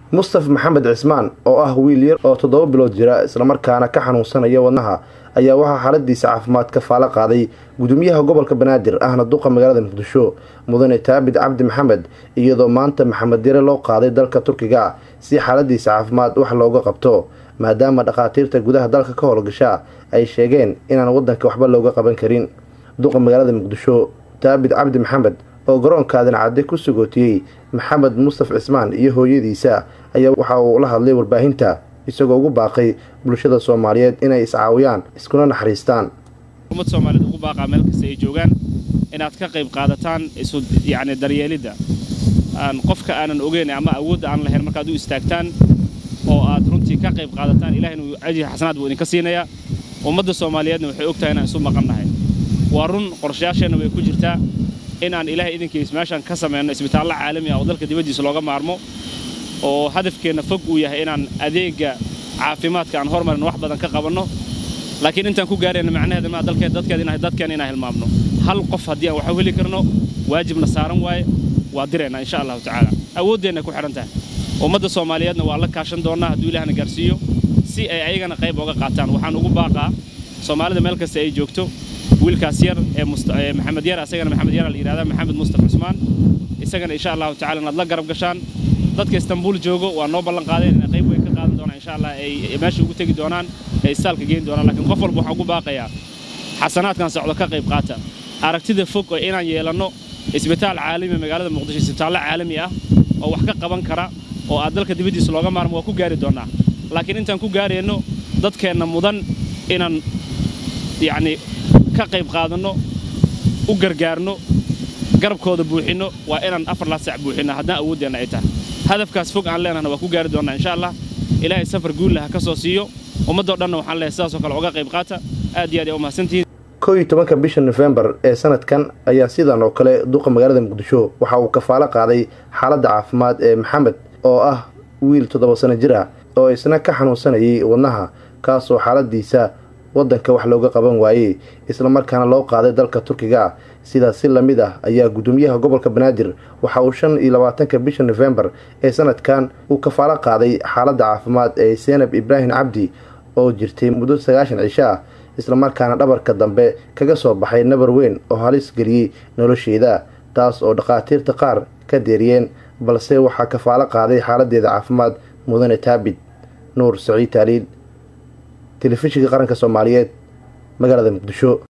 mustaf maxamed cismaan oo ah wiil yar oo toddoba bilood jira islamarkaana ka xanuunsanaya wadnaha ayaa waxaa xaaladiisa caafimaad ka faalo qaaday gudoomiyaha gobolka banaadir ahna duqa magaalada muqdisho mudane taabid cabdi maxamed iyadoo maanta maxamed yare loo qaaday dalka turkiga si xaaladiisa caafimaad wax looga qabto maadaama dhakhaatiirta gudaha dalka ka howlgasha ay sheegeen inaan wadanka waxba looga qaban karin duqa magaalada muqdisho taabid cabdi maxamed oo garoonka aadan cadde ku sugootiyey maxamed mustaf cismaan iyo hooyadiisa ayaa waxa uu la hadlay warbaahinta isagoo ugu baaqay bulshada soomaaliyeed inay iscaawiyaan iskuna naxariistaan ummad soomaaliyeed ugu baaqaa meel kasta ay joogaan inaad ka qayb qaadataan isu yacni daryeelidda aan qofka aanan ogeyn ama awoodda aan lahayn markaad u istaagtaan oo aad runtii ka qayb qaadataan ilahina ajri xasanaad buu idinka siinayaa ummadda soomaaliyeedna waxay og tahay inaan isu maqannahay waa run qorshayaasheenna way ku jirtaa in aan ilaahay idinkiis meeshaan ka samayno isbitaallo caalami ah oo dalka dibaddiisa looga maarmo oo hadafkeenna fog uu yahay inaan adeegga caafimaadka aan hormarin wax badan ka qabanno laakiin intaan ku gaarayna macnaheeda maa dalkeed dadkeed inahay dadkeen inaan hilmaamno hal qof haddii aan waxu heli karno waajibna saaran waaye waa diraynaa insha allahu tacaala awooddeenna ku xidhan tahay ummadda soomaaliyeedna waa la kaashan doonnaa hadduu ilaahna gaarsiiyo si ay ayagana qayb oga qaataan waxaan ugu baaqaa soomaalida meel kasta ay joogto wiilkaas yar ee maxamed yar asagana maxamed yar la yidhahda maxamed mustaf cusmaan isagana insha allahu tacala inaad la garab gashaan dadka istanbuul joogo waa noo ballan qaadeen inay qayb weyn ka qaadan doonaan insha allah ay meesha ugu tegi doonaan ay istaalka geyn doonaan laakiin qof walba waxaan ugu baaqayaa xasanaadkan socdo ka qayb qaata aragtida fog oo inaan yeelanno isbitaal caalami magaalada muqdisho isbitaallo caalami ah oo wax ka qaban kara oo aad dalka dibaddiisa looga maarmo waa ku gaari doonnaa laakiin intaan ku gaarayno dadkeenna mudan inaan yacni ka qayb qaadanno u gargaarno garabkooda buuxinno waa inaan afar laa sac buuxinno haddaan awooddeenna ay tahay hadafkaas fog aan leenahna waa ku gaari doonnaa insha allah ilaahay safar guulla ha ka soo siiyo ummaddoo dhanna waxaan leehay sidaasoo kale uga qayb qaata aad iyo aad ay u mahadsantihiin kow iyo tobanka bisha nofembar ee sanadkan ayaa sidan oo kale duqa magaalada muqdisho waxa uu kafaalo qaaday xaaladda caafimaad ee maxamed oo ah wiil toddoba sano jir ah oo isna ka xanuunsanayay wadnaha kaasoo xaaladiisa waddanka wax looga qaban waayey islamarkaana loo qaaday dalka turkiga sidaas si lamid ah ayaa gudoomiyaha gobolka banaadir waxa uu shan iyo labaatanka bisha nofembar ee sanadkan uu kafaalo qaaday xaaladda caafimaad ee seenab ibraahim cabdi oo jirtay muddo sagaashan cisho ah islamarkaana dhabarka dambe kaga soo baxay nabar weyn oo halis geliyey nolosheeda taas oo dhakhaatiirta qaar ka deeriyeen balse waxaa kafaalo qaaday xaaladeeda caafimaad mudane taabid nuur saciid taaliil telefishinka qaranka soomaaliyeed magaalada muqdisho